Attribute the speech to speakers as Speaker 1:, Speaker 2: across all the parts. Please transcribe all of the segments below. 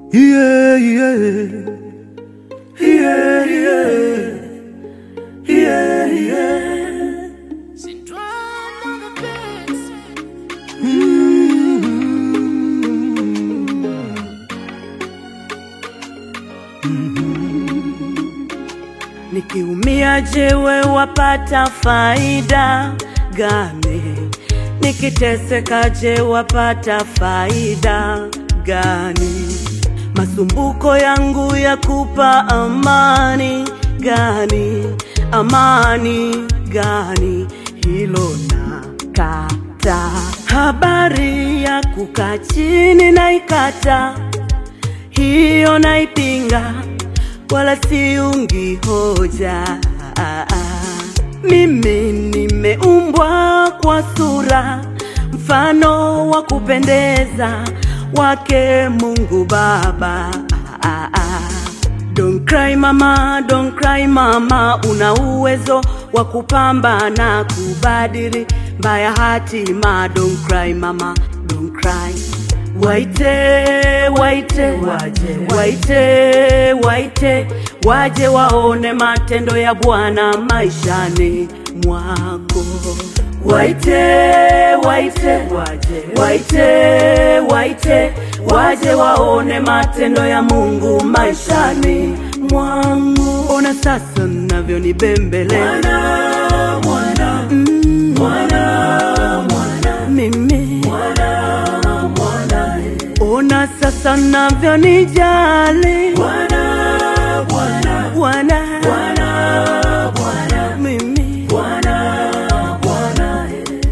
Speaker 1: Yeah, yeah. Yeah, yeah. Yeah, yeah.
Speaker 2: Nikiumia je, we wapata faida gani? Nikiteseka je, wapata faida gani? Masumbuko yangu ya kupa amani gani? Amani gani? Hilo nakata. Habari ya kukaa chini naikata, hiyo naipinga wala siungi hoja. Mimi nimeumbwa kwa sura mfano wa kupendeza wake Mungu Baba. Don't cry mama, don't cry mama, una uwezo wa kupambana kubadili mbaya hatima. Don't cry mama, don't cry. Waite, waite, waje, waite, waite, waje waone matendo ya Bwana maishani mwako. Waite, waite, waje, waite, waite, waje waone matendo ya Mungu maishani mwangu. Ona sasa navyonibembeleza
Speaker 1: Mwana,
Speaker 2: mm,
Speaker 1: mwana, mwana,
Speaker 2: mimi
Speaker 1: mwana,
Speaker 2: ona sasa navyonijali
Speaker 1: Bwana, Bwana,
Speaker 2: Bwana
Speaker 1: Bwana, Bwana,
Speaker 2: mimi
Speaker 1: Bwana, Bwana.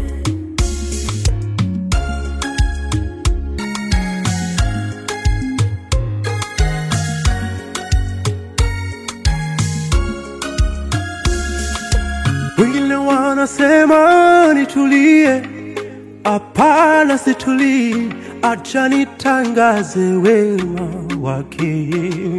Speaker 1: Wengine wanasema nitulie, hapana, situlii, acha nitangaze wema wake.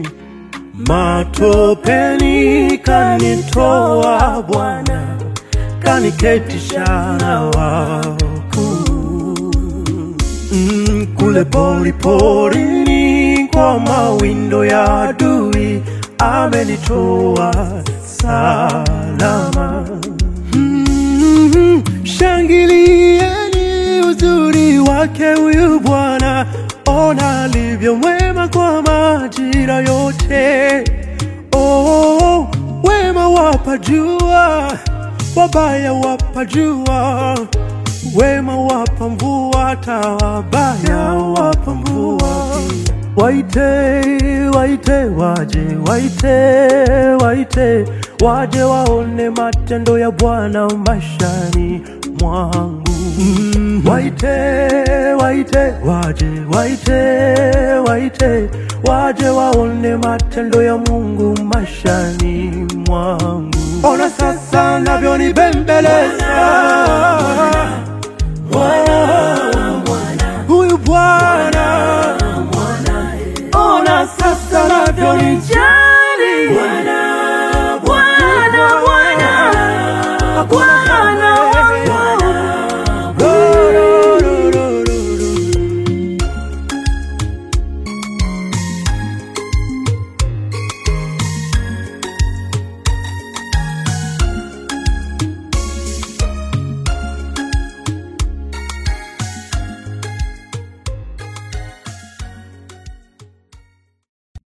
Speaker 1: Matopeni kanitoa Bwana, kaniketisha na wakuu mm, kule pori porini kwa mawindo ya adui amenitoa salama. Mm, shangilieni uzuri wake huyu Bwana, ona alivyo mwema kwa majira yote. Oh, wema wapajua, wabaya wapajua wema wapa mvua, hata wabaya wapa mvua. Waite, waite, waje, waite, waite, waje waone matendo ya Bwana maishani mwangu. Mm, Waite, waite, waje, waite, waite, waje waone matendo ya Mungu maishani mwangu. Ona sasa navyonibembeleza huyu Bwana, ona sasa navyonijali
Speaker 2: Bwana, Bwana, Bwana, Bwana